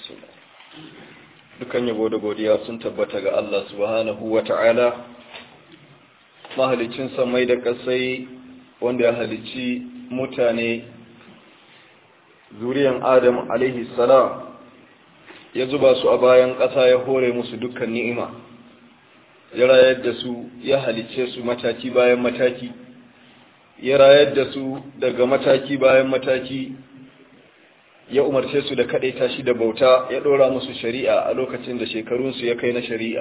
dukan yabo da godiya sun tabbata ga Allah subhanahu wa ta'ala mahalicin samai da kasai wanda ya halicci mutane zuriyan Adam alaihi salam ya zuba su a bayan ƙasa ya hore musu dukkan ni'ima ya rayar da su ya halicce su mataki bayan mataki ya rayar da su daga mataki bayan mataki ya umarce su da kaɗaita shi da bauta ya ɗora musu shari'a a lokacin da shekarunsu ya kai na shari'a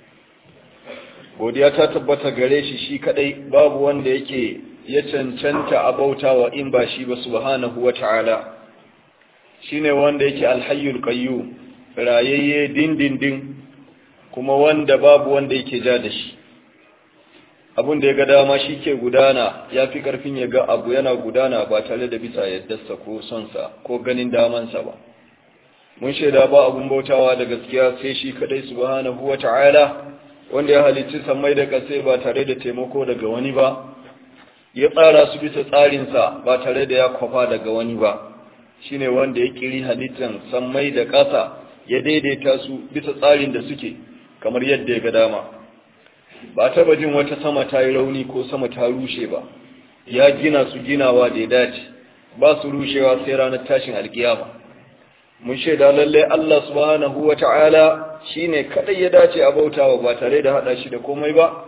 godiya ta tabbata gare shi shi kaɗai babu wanda yake ya cancanta a bautawa in ba shi ba subhanahu wa ta'ala shi ne wanda yake alhayyul qayyum rayayye dindindin kuma wanda babu wanda yake ja da shi abin da ya ga dama shi ke gudana ya fi ƙarfin ya ga abu yana gudana ba tare da bisa yaddarsa ko sonsa ko ganin damansa ba mun shaida ba abun bautawa da gaskiya sai shi kadai subhanahu wa ta'ala wanda ya halicci sammai da kasai ba tare da taimako daga wani ba ya tsara su bisa tsarinsa ba tare da ya kwafa daga wani ba shine wanda ya kiri halittan sammai da ƙasa ya daidaita su bisa tsarin da suke kamar yadda ya ga dama ba taba jin wata sama ta yi rauni ko sama ta rushe ba ya gina su ginawa da ya dace ba su rushewa sai ranar tashin alkiyama mun shaida lallai Allah subhanahu wata'ala shine kadai ya dace a bautawa ba tare da hada shi da komai ba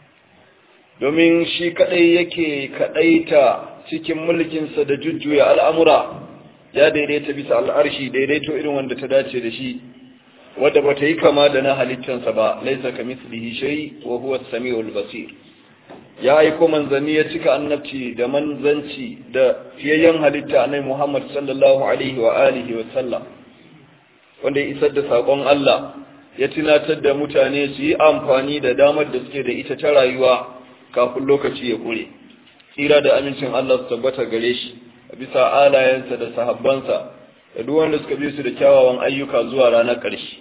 domin shi kadai yake kadaita cikin mulkinsa da jujjuya al'amura ya daidaita bisa al'arshi daidaito irin wanda ta dace da shi wadda ba ta yi kama da na halittansa ba laisa ka mislihi shay wa huwa as-sami'ul basir ya aiko manzanni ya cika annabci da manzanci da fiyayyen halitta annabi Muhammad sallallahu alaihi wa alihi wa sallam wanda ya isar da sakon Allah ya tunatar da mutane su yi amfani da damar da suke da ita ta rayuwa kafin lokaci ya kure tsira da amincin Allah su tabbata gare shi bisa alayensa da sahabbansa da duk wanda suka bi su da kyawawan ayyuka zuwa ranar ƙarshe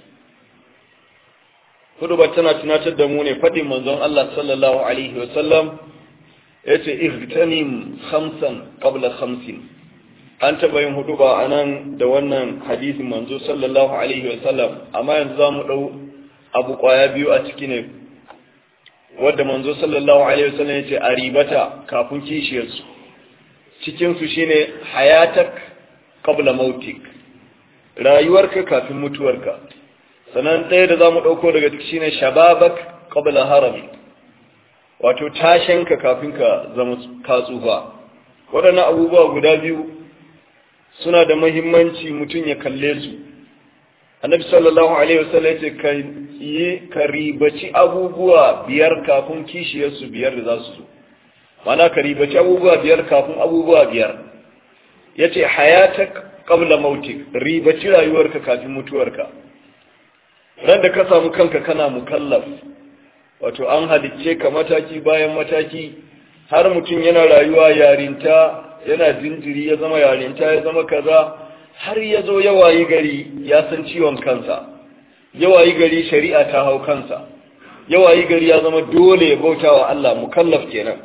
hudubar tana tunatar da mu ne faɗin manzon Allah sallallahu alaihi wa sallam yace ihtanim khamsan qabla khamsin an taɓa yin huduba anan da wannan hadisin manzo sallallahu alaihi wa sallam amma yanzu zamu dau abu kwaya biyu a ciki ne wanda manzo sallallahu alaihi wa sallam yace a ribata kafin kishiyarsu cikin su shine hayatak qabla mautik rayuwarka kafin mutuwarka sannan ɗaya da zamu ɗauko daga ciki shine shababak qabla harami wato tashenka kafin ka zama ka tsufa waɗannan abubuwa guda biyu suna da muhimmanci mutum ya kalle su annabi sallallahu alaihi wasallam yace ka yi ka ribaci abubuwa biyar kafin kishiyarsu biyar da za su zo mana ka ribaci abubuwa biyar kafin abubuwa biyar yace hayatak qabla mautik ribaci rayuwarka kafin mutuwarka ran da ka samu kanka kana mukallaf wato an halicce ka mataki bayan mataki har mutum yana rayuwa yarinta yana jinjiri ya zama yarinta ya zama kaza har ya zo ya wayi gari ya san ciwon kansa ya wayi gari shari'a ta hau kansa ya wayi gari ya zama dole ya bauta wa Allah mukallaf kenan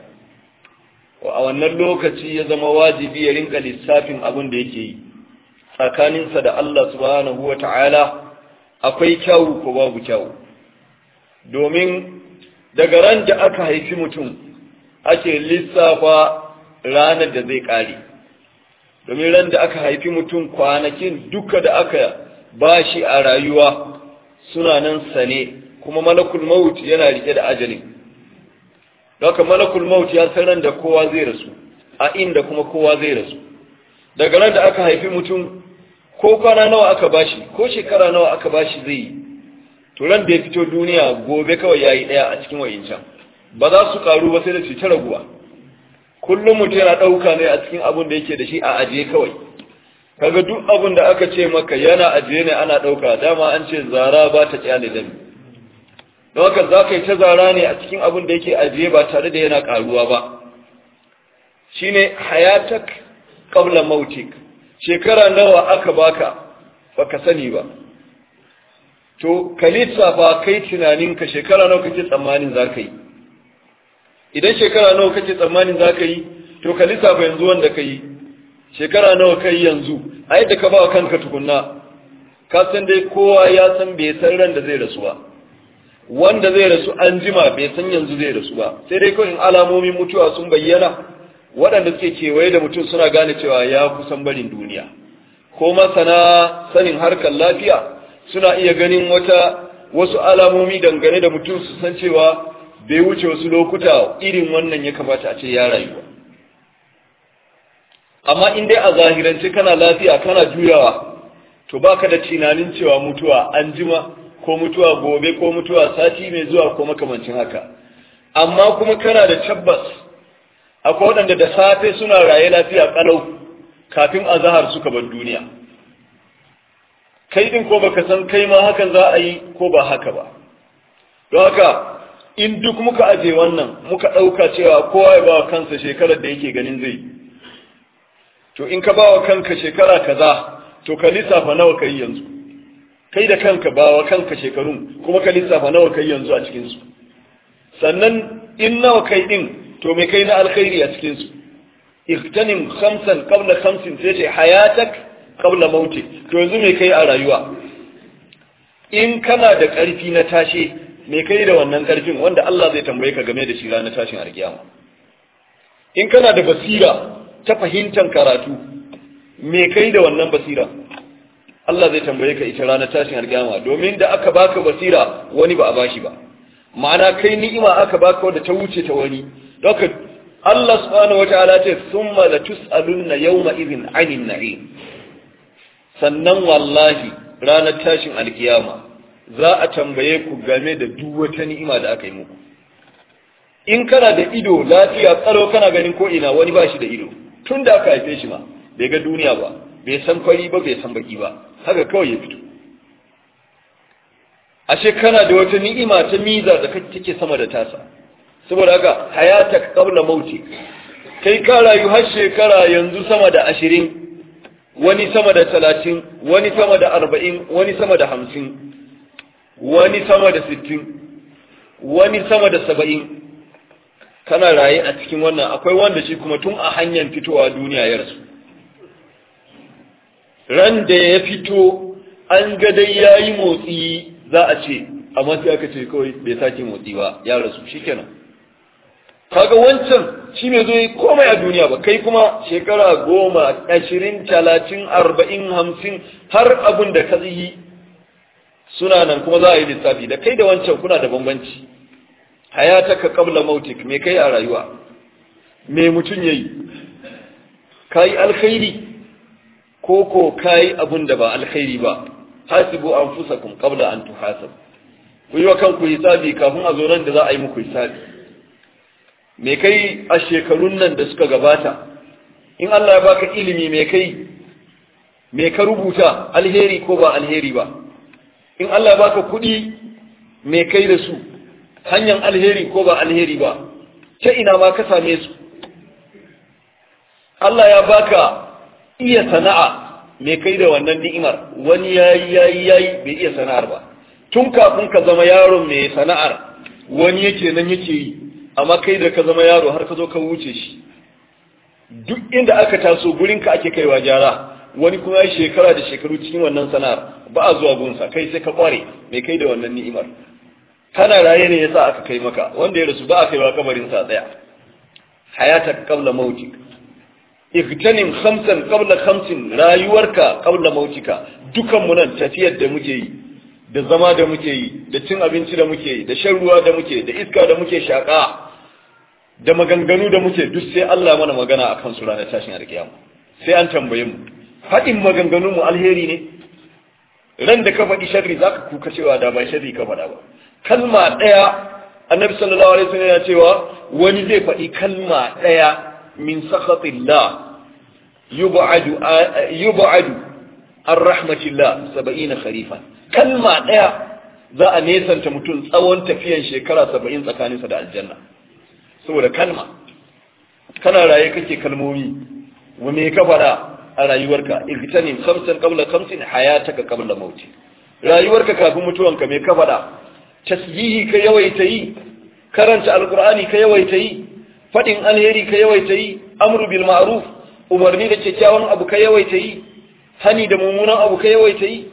a wannan lokaci ya zama wajibi ya rinka lissafin abin da yake yi tsakaninsa da Allah subhanahu wa ta'ala akwai kyawu ko babu kyawu domin daga ran da aka haifi mutum ake lissafa ranar da zai ƙare domin ran da aka haifi mutum kwanakin duka da aka bashi a rayuwa suna nan sane kuma malakul maut yana rike da ajalin Doka malakul maut ya san ran da kowa zai rasu a inda kuma kowa zai rasu daga ran da aka haifi mutum ko kwana nawa aka bashi ko shekara nawa aka bashi zai yi to ran da ya fito duniya gobe kawai yayi daya a cikin wayincan ba za su karu ba sai da su ta raguwa kullum mutum yana dauka ne a cikin abin da yake da shi a ajiye kawai kaga duk abin da aka ce maka yana ajiye ne ana dauka dama an ce zara ba ta kyale dami don haka za ka yi ta zara ne a cikin abin da yake ajiye ba tare da yana karuwa ba shine hayatak qabla mautik shekara nawa aka baka baka sani ba to ka lissafa kai tunaninka shekara nawa kake tsammanin za ka yi idan shekara nawa kake tsammanin za ka yi to ka lissafa yanzu wanda ka yi shekara nawa ka yi yanzu a yadda ka ba kanka tukunna ka san dai kowa ya san bai san ran da zai rasu ba wanda zai rasu an jima bai san yanzu zai rasu ba sai dai kawai alamomin mutuwa sun bayyana waɗanda suke kewaye da mutum suna gane cewa ya kusan barin duniya ko masana sanin harkar lafiya suna iya ganin wata wasu alamomi dangane da mutum su san cewa bai wuce wasu lokuta irin wannan ya kamata a ce ya rayu ba amma in dai a zahirance kana lafiya kana juyawa to baka da tunanin cewa mutuwa an jima ko mutuwa gobe ko mutuwa sati mai zuwa ko makamancin haka amma kuma kana da tabbas akwai waɗanda da safe suna raye lafiya kalau kafin azahar suka bar duniya kai din ko baka san kai ma hakan za a yi ko ba haka ba don haka in duk muka aje wannan muka ɗauka cewa kowa ya ba wa kansa shekarar da yake ganin zai to in ka ba wa kanka shekara kaza to ka lissafa nawa kai yanzu kai da kanka ba wa kanka shekarun kuma ka lissafa nawa kai yanzu a cikinsu sannan in nawa kai din to me kai na alkhairi a cikinsu iktanim khamsan qabla khamsin sai ce hayatak qabla mautik to yanzu me kai a rayuwa in kana da ƙarfi na tashe me kai da wannan ƙarfin wanda Allah zai tambaye ka game da shi ranar tashin alkiyama in kana da basira ta fahimtar karatu me kai da wannan basira Allah zai tambaye ka ita ranar tashin alkiyama domin da aka baka basira wani ba a bashi ba ma'ana kai ni'ima aka baka wanda ta wuce ta wani don Allah subhanahu wataala ce summa la tus'alunna yawma idhin 'anil na'im sannan wallahi ranar tashin alkiyama za a tambaye ku game da duk wata ni'ima da aka yi muku in kana da ido lafiya tsaro kana ganin ko ina wani ba shi da ido tun da aka haife shi ma bai ga duniya ba bai san fari ba bai san baki ba haka kawai ya fito ashe kana da wata ni'ima ta miza da take sama da tasa saboda haka hayatak qabla mauti kai ka rayu har shekara yanzu sama da ashirin wani sama da talatin wani sama da arba'in wani sama da hamsin wani sama da sittin wani sama da saba'in kana raye a cikin wannan akwai wanda shi kuma tun a hanyar fitowa duniya ya rasu ran da ya fito an ga dai ya yi motsi za a ce amma sai aka ce kawai bai sake motsi ba ya rasu shikenan kaga wancan shi mai zo yi komai a duniya ba kai kuma shekara goma ashirin talatin arba'in hamsin har abin da ka yi suna nan kuma za a yi lissafi da kai da wancan kuna da bambanci hayataka qabla mautik me kai a rayuwa me mutun yayi kai alkhairi ko ko kai abun da ba alkhairi ba hasibu anfusakum qabla an tuhasab ku yi wa kanku hisabi kafin a zo nan da za a yi muku hisabi me kai a shekarun nan da suka gabata in Allah ya baka ilimi me kai me ka rubuta alheri ko ba alheri ba in Allah ya baka kuɗi me kai da su hanyar alheri ko ba alheri ba ta ina ma ka same su Allah ya baka iya sana'a me kai da wannan ni'imar wani yayi yayi yayi bai iya sana'ar ba tun kafin ka zama yaron mai sana'ar wani yake nan yake yi amma kai da ka zama yaro har ka zo ka wuce shi duk inda aka taso gurin ka ake kaiwa jara wani kuma ya shekara da shekaru cikin wannan sana'ar ba a zuwa gunsa kai sai ka kware me kai da wannan ni'imar kana raye ne yasa aka kai maka wanda ya rasu ba a kaiwa kabarin sa tsaya hayatak qabla mautik igtanim khamsan qabla khamsin rayuwarka qabla mautika dukan mu nan tafiyar da muke yi da zama da muke yi da cin abinci da muke yi da shan ruwa da muke da iska da muke shaka da maganganu da muke duk sai Allah mana magana akan su ranar tashin alkiyama sai an tambaye mu haɗin maganganun mu alheri ne ran da ka faɗi sharri zaka kuka cewa da ba sharri ka faɗa ba kalma ɗaya annabi sallallahu alaihi wasallam ya cewa wani zai faɗi kalma ɗaya min sakhatillah yub'adu yub'adu an rahmatillah 70 kharifan kalma ɗaya za a nesanta mutum tsawon tafiyan shekara 70 tsakaninsa da aljanna saboda kalma kana raye kake kalmomi wa me ka faɗa a rayuwarka igtanim khamsan qabla khamsin hayataka qabla mauti rayuwarka kafin mutuwanka me ka faɗa tasbihi ka yawaita yi karanta alqur'ani ka yawaita yi fadin alheri ka yawaita yi amru bil ma'ruf umarni da kyakkyawan abu ka yawaita yi hani da mummunan abu ka yawaita yi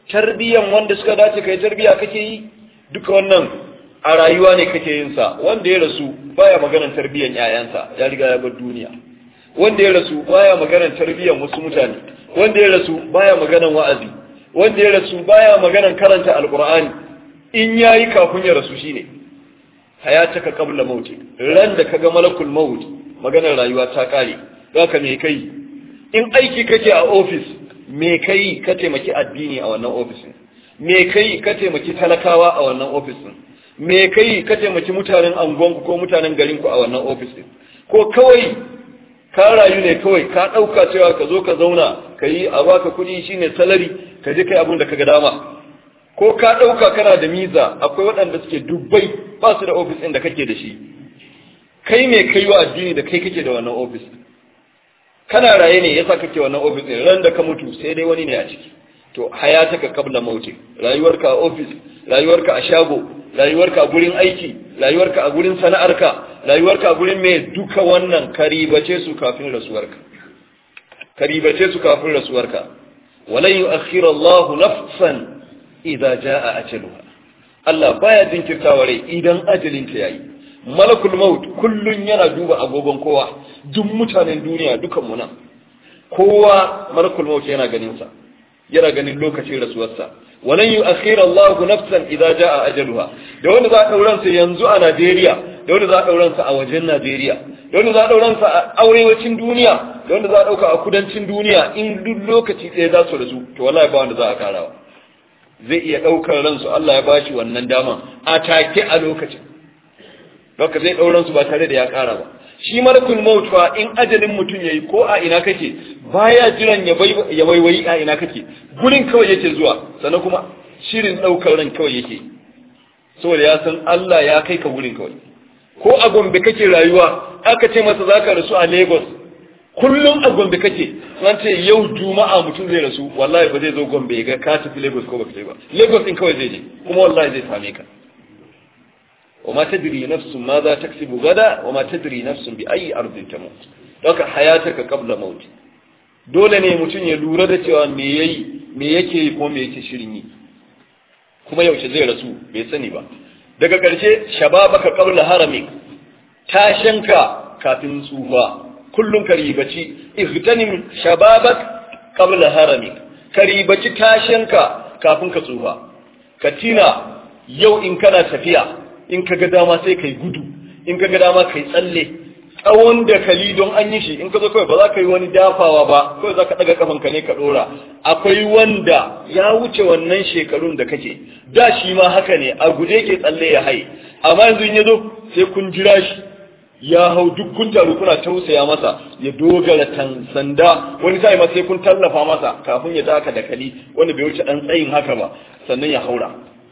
tarbiyan wanda suka dace kai tarbiya kake yi duka wannan a rayuwa ne kake yin sa wanda ya rasu baya maganar tarbiyan ƴaƴansa ya riga ya bar duniya wanda ya rasu baya maganar tarbiyan wasu mutane wanda ya rasu baya maganar wa'azi wanda ya rasu baya maganar karanta alqur'ani in yayi kafin ya rasu shine hayataka qabla mauti ran da kaga malakul maut maganar rayuwa ta kare zaka me kai in aiki kake a office me kai ka taimaki addini a wannan office me kai ka taimaki talakawa a wannan office me kai ka taimaki mutanen angonku ko mutanen garinku a wannan office ko kawai ka rayu ne kawai ka dauka cewa ka zo ka zauna ka yi a baka kuɗi shine salary ka je kai abin da kaga dama ko ka ɗauka kana da miza akwai waɗanda suke dubbai ba su da ofis ɗin da kake da shi kai mai kai wa addini da kai kake da wannan ofis kana raye ne yasa kake wannan ofis ɗin ran da ka mutu sai dai wani ne a ciki to hayataka qabla mauti rayuwarka a ofis rayuwarka a shago rayuwarka a gurin aiki rayuwarka a gurin sana'arka rayuwarka a gurin mai duka wannan karibace su kafin rasuwarka karibace su kafin rasuwarka walan yu'akhkhira Allahu nafsan idza jaa ajaluha Allah baya jinkirtawa rai idan ajalin ta yayi malakul maut kullun yana duba agogon kowa duk mutanen duniya dukan mu nan kowa malakul maut yana ganin sa yana ganin lokacin rasuwarsa walan yu'akhkhira Allahu nafsan idza jaa ajaluha da wanda za a dauran sa yanzu a Najeriya da wanda za a dauran sa a wajen Najeriya da wanda za a dauran sa a arewacin duniya da wanda za a dauka a kudancin duniya in duk lokaci ɗaya za su rasu to wallahi ba wanda za a karawa zai iya ɗaukar ransu Allah ya bashi wannan dama a take a lokacin Baka zai ɗauran su ba tare da ya ƙara ba shi malakul maut fa in ajalin mutum yayi ko a ina kake baya jiran ya bai ya waiwayi a ina kake gurin kawai yake zuwa sannan kuma shirin ɗaukar ran kawai yake saboda ya san Allah ya kai ka gurin kawai ko a Gombe kake rayuwa aka ce masa zaka rasu a Lagos kullum a Gombe kake an ce yau Juma'a mutum zai rasu wallahi ba zai zo Gombe ya ga ka tafi Lagos ko baka ba Lagos din kawai zai je kuma wallahi zai same ka وما تدري نفس ماذا تكسب غدا وما تدري نفس بأي أرض تموت دوك حياتك قبل موت dole ne mutum ya lura da cewa me yayi me yake yi ko me yake shirin yi kuma yaushe zai rasu bai sani ba daga ƙarshe shababaka qabla haramik tashanka kafin tsufa kullun ka ribaci ihtanim shababak qabla haramik ka ribaci tashanka kafin ka tsufa ka tina yau in kana tafiya in ka ga dama sai kai gudu in ka ga dama kai tsalle tsawon da kali don an yi shi in ka zo kawai ba za ka yi wani dafawa ba kawai za ka ɗaga kafanka ne ka ɗora akwai wanda ya wuce wannan shekarun da kake da shi ma haka ne a guje ke tsalle ya haye amma yanzu in ya zo sai kun jira shi ya hau duk kun taru kuna tausaya masa ya dogara tan sanda wani sai ma sai kun tallafa masa kafin ya taka da kali wanda bai wuce ɗan tsayin haka ba sannan ya haura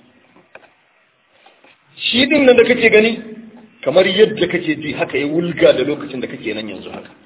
shi din nan da kake gani kamar yadda kake ji haka ya wulga da lokacin da kake nan yanzu haka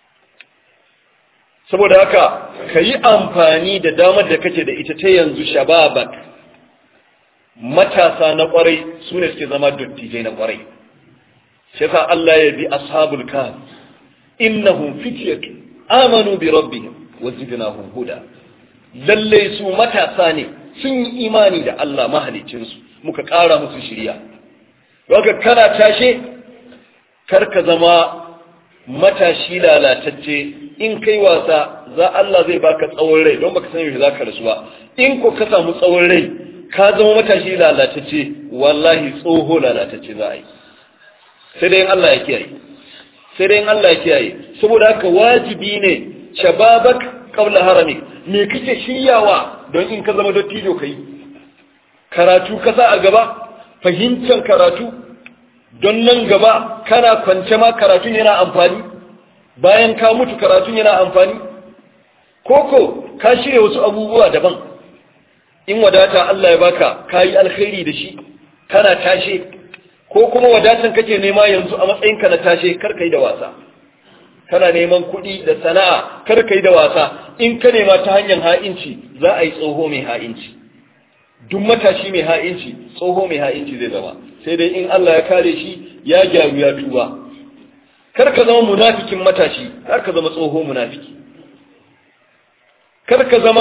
saboda haka ka yi amfani da damar da kake da ita ta yanzu shababak matasa na kwarai su ne suke zama dattijai na kwarai shi yasa Allah ya bi ashabul kahf innahum fityatun amanu bi rabbihim wa zidnahum huda lalle su matasa ne sun yi imani da Allah mahalicinsu muka ƙara musu shirya Waka kana tashe karka zama matashi lalatacce in kai wasa za Allah zai baka tsawon rai don baka san yaushe zaka rasu ba in ko ka samu tsawon rai ka zama matashi lalatacce wallahi tsoho lalatacce za a yi sai dai Allah ya kiyaye sai dai Allah ya kiyaye saboda haka wajibi ne shababak qabla harami me kake shiryawa don in ka zama dattijo kai karatu kasa a gaba fahimtar karatu don nan gaba kana kwance ma karatun yana amfani bayan ka mutu karatun yana amfani koko ka shirya wasu abubuwa daban in wadata Allah ya baka kayi alkhairi da shi kana tashe ko kuma wadatan kake nema yanzu a matsayinka na tashe kar kai da wasa kana neman kuɗi da sana'a kar kai da wasa in ka nema ta hanyar ha'inci za a yi tsoho mai ha'inci duk matashi mai ha'inci tsoho mai ha'inci zai zama sai dai in Allah ya kare shi ya gyaru ya tuba kar ka zama munafikin matashi kar ka zama tsoho munafiki kar ka zama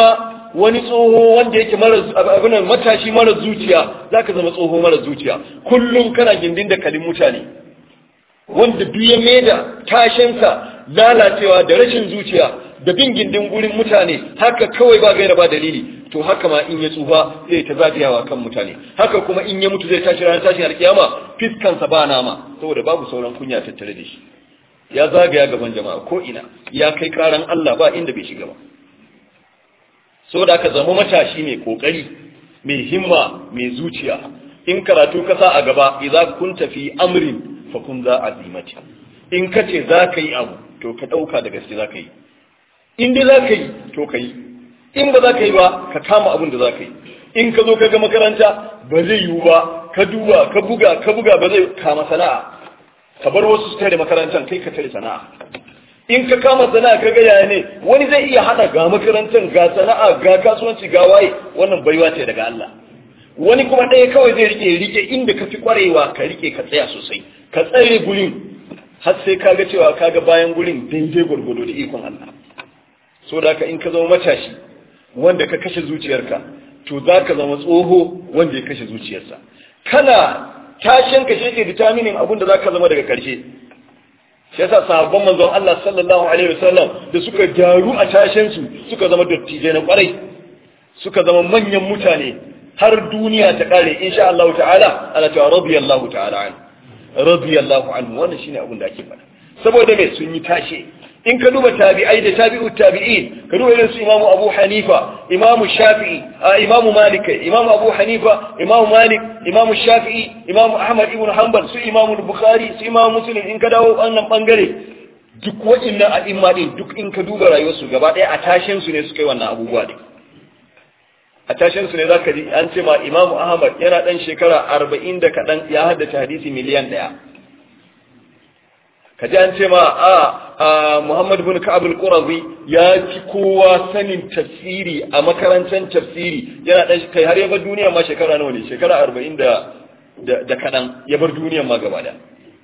wani tsoho wanda yake mara abin matashi mara zuciya zaka zama tsoho mara zuciya kullum kana gindin da kalin mutane wanda duk ya maida tashinsa lalacewa da rashin zuciya da bin gindin gurin mutane haka kawai ba gaira ba dalili to haka ma in ya tsufa zai ta zagayawa kan mutane haka kuma in ya mutu zai tashi ranar tashin alkiyama fiskansa ba nama saboda babu sauran kunya tattare da shi ya zagaya gaban jama'a ko ina ya kai karan Allah ba inda bai shiga ba saboda aka zama matashi mai kokari mai himma mai zuciya in karatu ka sa a gaba idza kunta fi amrin fa kun za azimati in kace za ka yi abu to ka dauka da gaske za ka yi in dai za ka yi to ka yi in ba za ka yi ba ka kama abin da za ka yi in ka zo ka ga makaranta ba zai yiwu ba ka duba ka buga ka buga ba zai kama sana'a ka bar wasu su tare makarantar kai ka tare sana'a in ka kama sana'a ka ga yaya ne wani zai iya hada ga makarantar ga sana'a ga kasuwanci ga waye wannan baiwa ce daga Allah wani kuma ɗaya kawai zai rike rike inda ka fi kwarewa ka rike ka tsaya sosai ka tsare gurin har sai ka ga cewa ka ga bayan gurin daidai gwargwado da ikon Allah so da ka in ka zama matashi wanda ka kashe zuciyarka to za ka zama tsoho wanda ya kashe zuciyarsa kana tashin ka shi ke vitaminin abin da za ka zama daga ƙarshe shi yasa sahabban manzon Allah sallallahu alaihi wasallam da suka gyaru a tashin su suka zama dattijai na kwarai suka zama manyan mutane har duniya ta kare insha Allah ta'ala ana cewa radiyallahu ta'ala an radiyallahu anhu wannan shine abin da ake faɗa saboda me sun yi tashe in ka duba tabi'ai da tabi'ut tabi'in ka duba irin su imamu abu hanifa imamu shafi'i imamu malik imamu abu hanifa imamu malik imamu shafi'i imamu ahmad ibn hanbal su imamu bukhari su imamu muslim in ka dawo wannan bangare duk wa'annan a'imma din duk in ka duba rayuwarsu gaba ɗaya a tashin su ne suka yi wannan abubuwa din a tashin su ne zaka ji an ce ma imamu ahmad yana dan shekara arba'in da kaɗan ya haddace hadisi miliyan ɗaya ka ji an ce ma a Muhammad bin Ka'ab al-Qurazi ya ci kowa sanin tafsiri a makarantar tafsiri yana dan kai har ya bar duniya ma shekara nawa ne shekara 40 da da kadan ya bar duniya ma gaba da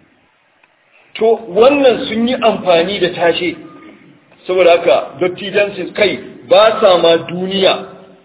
to wannan sun yi amfani da tashe saboda haka dattijan su kai ba sa ma duniya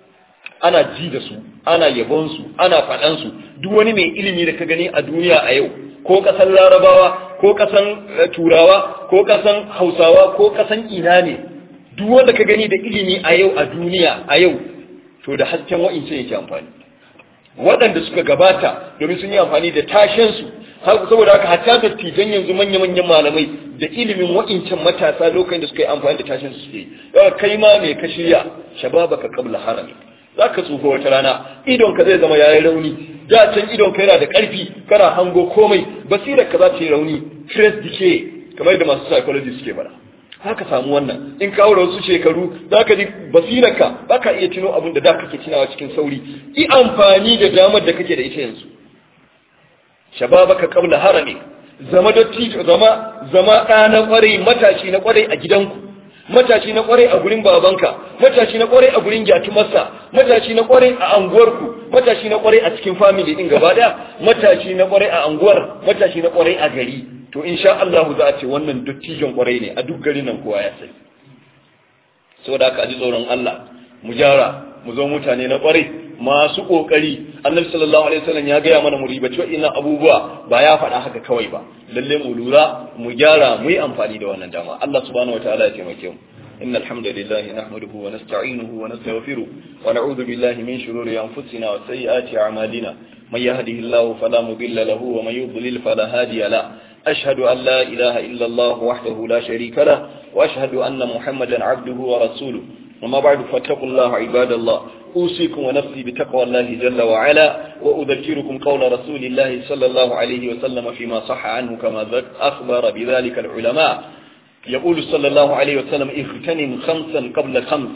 ana ji da su ana yabon su ana faɗan su duk wani mai ilimi da ka gani a duniya a yau ko ƙasan larabawa ko ƙasan turawa ko ƙasan hausawa ko ƙasan ina ne duk wanda ka gani da ilimi a yau a duniya a yau to da hasken wa'ince yake amfani waɗanda suka gabata domin sun yi amfani da tashensu saboda haka hatta dattijan yanzu manya-manyan malamai da ilimin wa'incan matasa lokacin da suka yi amfani da tashensu suke yawa kai ma mai ka shirya shababaka qabla harami za ka tsufa wata rana idonka zai zama yayi rauni da can idonka yana da ƙarfi kana hango komai basirar ka za ta yi rauni stress dike kamar da masu psychology suke bada haka samu wannan in kawo da wasu shekaru za ka ji basirarka ba ka iya tuno abin da da kake tunawa cikin sauri yi amfani da damar da kake da ita yanzu shababaka qabla harami zama dattijo zama zama ɗa na ƙwarai matashi na ƙwarai a gidanku matashi na kwarai a gurin babanka matashi na kwarai a gurin gyatumarsa matashi na kwarai a anguwarku matashi na kwarai a cikin family din gaba daya matashi na kwarai a anguwar matashi na kwarai a gari to insha Allah za a ce wannan dattijon kwarai ne a duk garin nan kowa ya sani saboda haka ji tsoron Allah mu gyara mu zo mutane na kwarai masu kokari annabi sallallahu alaihi wasallam ya gaya mana mu ribaci wa'innan abubuwa ba ya faɗa haka kawai ba lalle mu lura mu gyara mu yi amfani da wannan dama Allah subhanahu wataala ya taimake mu إن الحمد لله نحمده ونستعينه ونستغفره ونعوذ بالله من شرور أنفسنا وسيئات أعمالنا من يهده الله فلا مضل له ومن يضلل فلا هادي له أشهد أن لا إله إلا الله وحده لا شريك له وأشهد أن محمدا عبده ورسوله وما بعد فاتقوا الله عباد الله أوصيكم ونفسي بتقوى الله جل وعلا وأذكركم قول رسول الله صلى الله عليه وسلم فيما صح عنه كما أخبر بذلك العلماء يقول صلى الله عليه وسلم اغتنم خمسا قبل خمس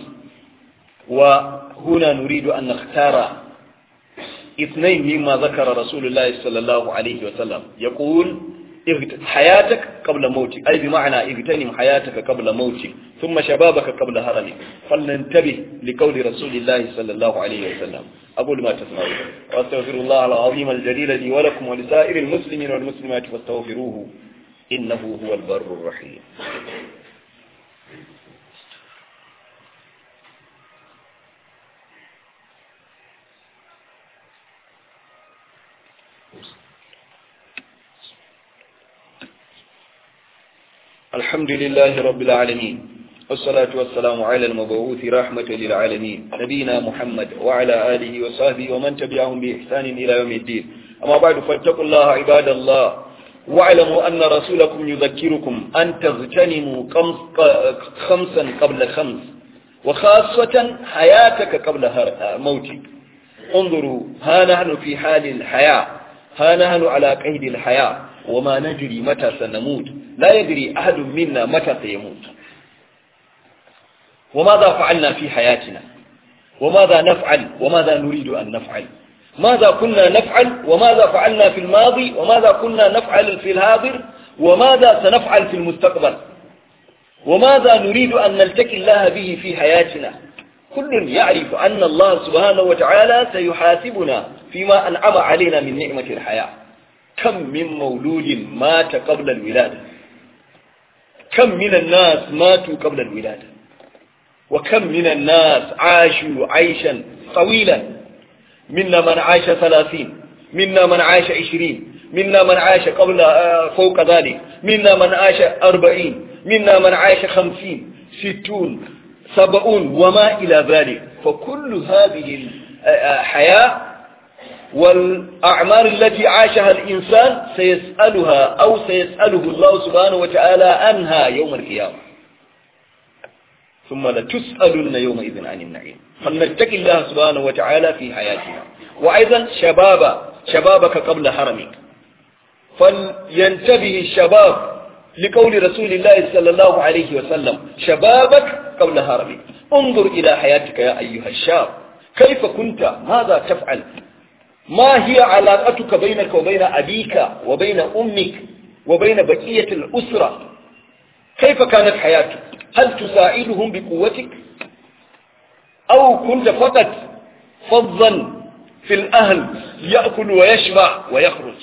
وهنا نريد أن نختار اثنين مما ذكر رسول الله صلى الله عليه وسلم يقول حياتك قبل موتك أي بمعنى اغتنم حياتك قبل موتك ثم شبابك قبل هرمك فلننتبه لقول رسول الله صلى الله عليه وسلم أقول ما تسمعون وأستغفر الله العظيم الجليل لي ولكم ولسائر المسلمين والمسلمات فاستغفروه إنه هو البر الرحيم الحمد لله رب العالمين والصلاة والسلام على المبعوث رحمة للعالمين نبينا محمد وعلى آله وصحبه ومن تبعهم بإحسان إلى يوم الدين أما بعد فاتقوا الله عباد الله واعلموا أن رسولكم يذكركم أن تغتنموا خمسا قبل خمس وخاصة حياتك قبل موتك انظروا ها نحن في حال الحياة ها نحن على قيد الحياة وما ندري متى سنموت لا يدري أحد منا متى سيموت وماذا فعلنا في حياتنا وماذا نفعل وماذا نريد أن نفعل ماذا كنا نفعل وماذا فعلنا في الماضي وماذا كنا نفعل في الحاضر وماذا سنفعل في المستقبل وماذا نريد أن نلتقي الله به في حياتنا كل يعرف أن الله سبحانه وتعالى سيحاسبنا فيما أنعم علينا من نعمة الحياة كم من مولود مات قبل الولادة كم من الناس ماتوا قبل الولادة وكم من الناس عاشوا عيشا طويلا منا من عاش ثلاثين منا من عاش عشرين منا من عاش قبل فوق ذلك منا من عاش أربعين منا من عاش خمسين ستون سبعون وما إلى ذلك فكل هذه الحياة والأعمار التي عاشها الإنسان سيسألها أو سيسأله الله سبحانه وتعالى عنها يوم القيامة ثم لتسألن يومئذ عن النعيم فلنتقي الله سبحانه وتعالى في حياتنا وأيضا شباب شبابك قبل حرمك فلينتبه الشباب لقول رسول الله صلى الله عليه وسلم شبابك قبل هرمك انظر إلى حياتك يا أيها الشاب كيف كنت ماذا تفعل ما هي علاقتك بينك وبين أبيك وبين أمك وبين بقية الأسرة كيف كانت حياتك هل تساعدهم بقوتك أو كنت فقط فظا في الأهل يأكل ويشبع ويخرج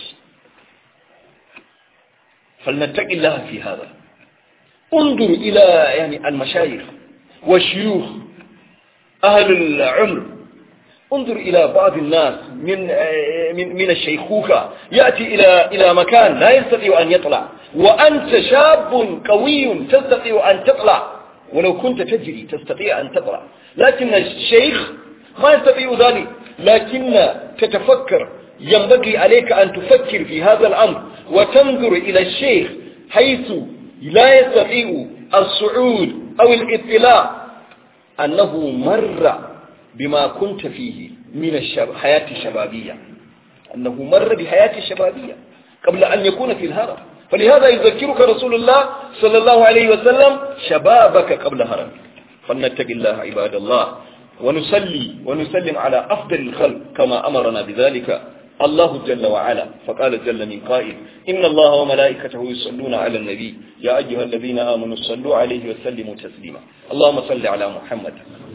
فلنتقي الله في هذا انظر إلى يعني المشايخ والشيوخ أهل العمر انظر إلى بعض الناس من من من الشيخوخة يأتي إلى إلى مكان لا يستطيع أن يطلع وأنت شاب قوي تستطيع أن تطلع ولو كنت تجري تستطيع أن تطلع لكن الشيخ ما يستطيع ذلك لكن تتفكر ينبغي عليك أن تفكر في هذا الأمر وتنظر إلى الشيخ حيث لا يستطيع الصعود أو الاطلاع أنه مر بما كنت فيه من الحياة الشبابية أنه مر بحياة الشبابية قبل أن يكون في الهرم فلهذا يذكرك رسول الله صلى الله عليه وسلم شبابك قبل هرمك فلنتق الله عباد الله ونصلي ونسلم على أفضل الخلق كما أمرنا بذلك الله جل وعلا فقال جل من قائل إن الله وملائكته يصلون على النبي يا أيها الذين آمنوا صلوا عليه وسلموا تسليما اللهم صل على محمد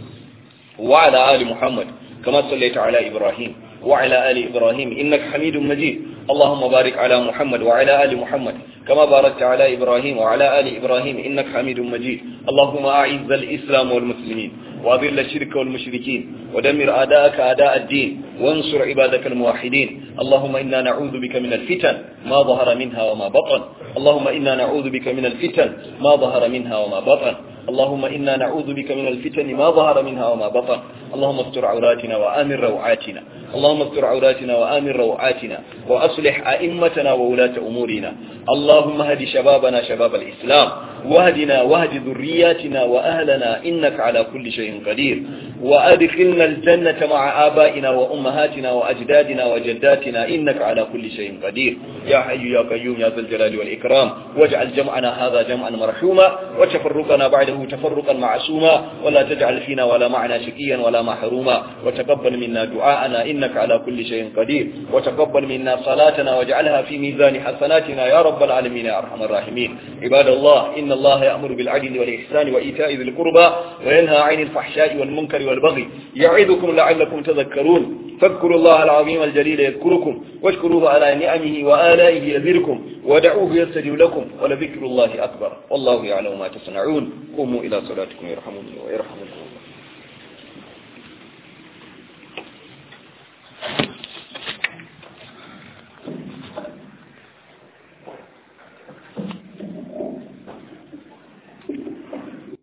وعلى آل محمد كما صليت على إبراهيم وعلى آل إبراهيم إنك حميد مجيد اللهم بارك على محمد وعلى آل محمد كما باركت على إبراهيم وعلى آل إبراهيم إنك حميد مجيد اللهم أعز الإسلام والمسلمين وأذل الشرك والمشركين ودمر أعداءك أعداء الدين وانصر عبادك الموحدين اللهم إنا نعوذ بك من الفتن ما ظهر منها وما بطن اللهم إنا نعوذ بك من الفتن ما ظهر منها وما بطن اللهم إنا نعوذ بك من الفتن ما ظهر منها وما بطن اللهم استر عوراتنا وآمن روعاتنا اللهم استر عوراتنا وآمن روعاتنا وأصلح أئمتنا وولاة أمورنا اللهم هد شبابنا شباب الإسلام واهدنا واهد ذرياتنا وأهلنا إنك على كل شيء قدير وأدخلنا الجنة مع آبائنا وأمهاتنا وأجدادنا وجداتنا إنك على كل شيء قدير يا حي يا قيوم يا ذا الجلال والإكرام واجعل جمعنا هذا جمعا مرحوما وتفرقنا بعده تفرقا معصوما ولا تجعل فينا ولا معنا شقيا ولا محروما وتقبل منا دعاءنا إنك على كل شيء قدير وتقبل منا صلاتنا واجعلها في ميزان حسناتنا يا رب العالمين يا أرحم الراحمين عباد الله إن الله يأمر بالعدل والإحسان وإيتاء ذي القربى وينهى عن الفحشاء والمنكر والبغي يعظكم لعلكم تذكرون فاذكروا الله العظيم الجليل يذكركم واشكروه على نعمه وآلائه يزدكم ودعوه يستجب لكم ولذكر الله أكبر والله يعلم ما تصنعون قوموا إلى صلاتكم يرحمني ويرحمكم